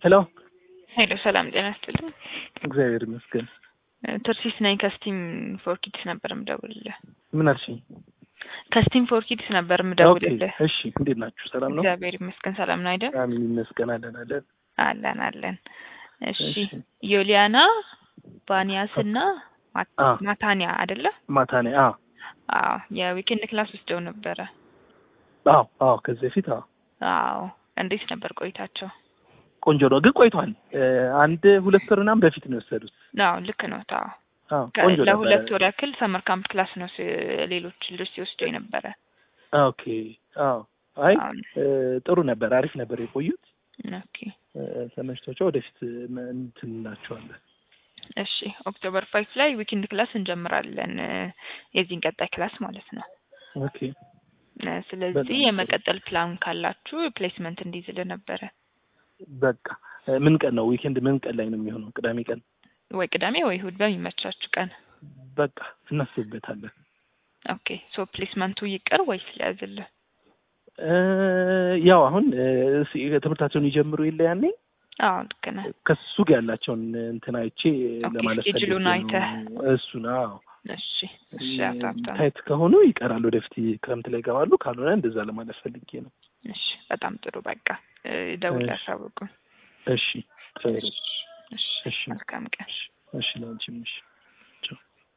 ሄሎ ሄሎ ሰላም ጤና ይስጥልኝ። እግዚአብሔር ይመስገን። ትርሲስ ነኝ ከስቲም ፎር ኪድስ ነበር ምደውልልህ። ምን አልሽኝ? ከስቲም ፎር ኪድስ ነበር ኦኬ ምደውልልህ። እሺ፣ እንዴት ናችሁ? ሰላም ነው? እግዚአብሔር ይመስገን ሰላም ነው አይደል? አሜን ይመስገን። አለን አለን። አለን አለን። እሺ እሺ። ዮሊያና ባኒያስ እና ማት- አ ማታኒያ አይደለ? ማታ ነኝ። አ አዎ የዊኬንድ ክላስ ወስደው ነበረ። አዎ አዎ፣ ከዚህ በፊት አዎ፣ አዎ እንዴት ነበር ቆይታቸው? ቆንጆ ነው ግን ቆይቷል። እ፣ አንድ ሁለት ወር ምናምን በፊት ነው የወሰዱት። አዎ ልክ ነው። ታው አዎ ቆንጆ ነበረ። ለሁለት ወር ያክል ሰመር ካምፕ ክላስ ነው ሲ- ሌሎች ልጆች ሲወስዱ የነበረ። ኦኬ አዎ፣ አይ አሁን እ፣ ጥሩ ነበር፣ አሪፍ ነበር የቆዩት። ኦኬ እ፣ ተመችቷቸው ወደፊት እ፣ እንትን እንላቸዋለን። እሺ ኦክቶበር ፋይቭ ላይ ዊኬንድ ክላስ እንጀምራለን እ፣ የዚህን ቀጣይ ክላስ ማለት ነው። ኦኬ እ፣ ስለዚህ በጣም ጥሩ። የመቀጠል ፕላን ካላችሁ ፕሌስመንት እንዲይዝልህ ነበረ በቃ እ፣ ምን ቀን ነው ዊኬንድ? ምን ቀን ላይ ነው የሚሆነው? ቅዳሜ ቀን። ወይ ቅዳሜ ወይ እሑድ በሚመቻችሁ ቀን። በቃ እናስብበታለን። ኦኬ ሶ ፕሌስመንቱ ይቅር ወይስ ሊያዝልህ? እ፣ ያው አሁን እ፣ ሲ- ትምህርታቸውን ይጀምሩ የለ ያኔ አዎ ልክ ነህ። ከሱ ጋር ያላቸውን እንትን አይቼ ኦኬ፣ ለማለት ስኬጁሉን ፈልጌ አይተህ። ነው። እሱን አዎ እሺ እሺ አቶ ሀብታሙ። ታይት ከሆኑ ይቀራሉ፣ ወደፊት ክረምት ላይ ይገባሉ። ካልሆነ እንደዛ ለማለት ፈልጌ ነው። እሺ በጣም ጥሩ በቃ እ፣ ደውል እሺ። ያሳውቁን። እሺ፣ እግዚአብሔር እሺ እሺ፣ መልካም ቀን። እሺ፣ ለአንቺም እሺ።